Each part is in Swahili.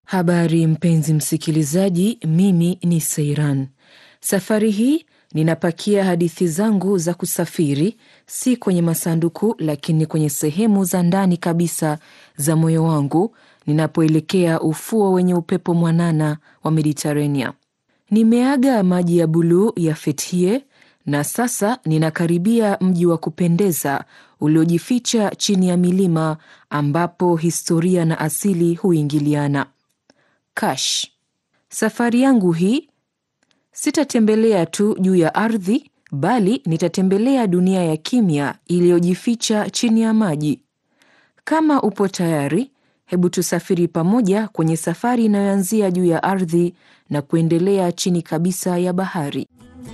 Habari mpenzi msikilizaji, mimi ni Seiran. Safari hii ninapakia hadithi zangu za kusafiri, si kwenye masanduku, lakini kwenye sehemu za ndani kabisa za moyo wangu, ninapoelekea ufuo wenye upepo mwanana wa Mediterania. Nimeaga maji ya buluu ya Fethiye na sasa ninakaribia mji wa kupendeza uliojificha chini ya milima ambapo historia na asili huingiliana. Kash. Safari yangu hii sitatembelea tu juu ya ardhi bali nitatembelea dunia ya kimya iliyojificha chini ya maji. Kama upo tayari, hebu tusafiri pamoja kwenye safari inayoanzia juu ya ardhi na kuendelea chini kabisa ya bahari.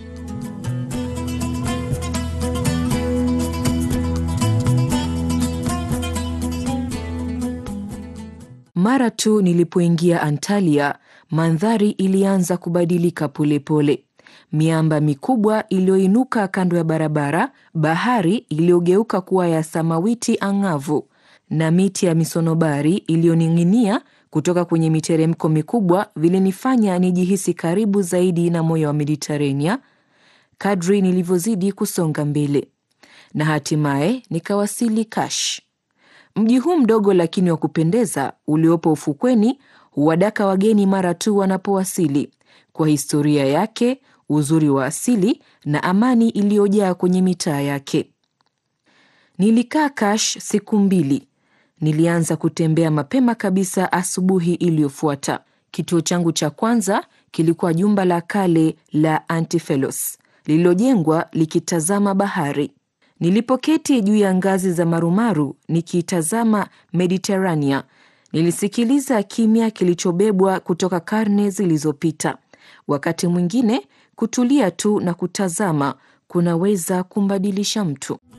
Mara tu nilipoingia Antalya, mandhari ilianza kubadilika polepole pole. Miamba mikubwa iliyoinuka kando ya barabara, bahari iliyogeuka kuwa ya samawiti ang'avu, na miti ya misonobari iliyoning'inia kutoka kwenye miteremko mikubwa vilinifanya nijihisi karibu zaidi na moyo wa Mediterania kadri nilivyozidi kusonga mbele, na hatimaye nikawasili Kash. Mji huu mdogo lakini wa kupendeza uliopo ufukweni huwadaka wageni mara tu wanapowasili, kwa historia yake, uzuri wa asili na amani iliyojaa kwenye mitaa yake. Nilikaa Kash siku mbili. Nilianza kutembea mapema kabisa asubuhi iliyofuata. Kituo changu cha kwanza kilikuwa jumba la kale la Antifelos lililojengwa likitazama bahari. Nilipoketi juu ya ngazi za marumaru nikiitazama Mediterania, nilisikiliza kimya kilichobebwa kutoka karne zilizopita. Wakati mwingine kutulia tu na kutazama kunaweza kumbadilisha mtu.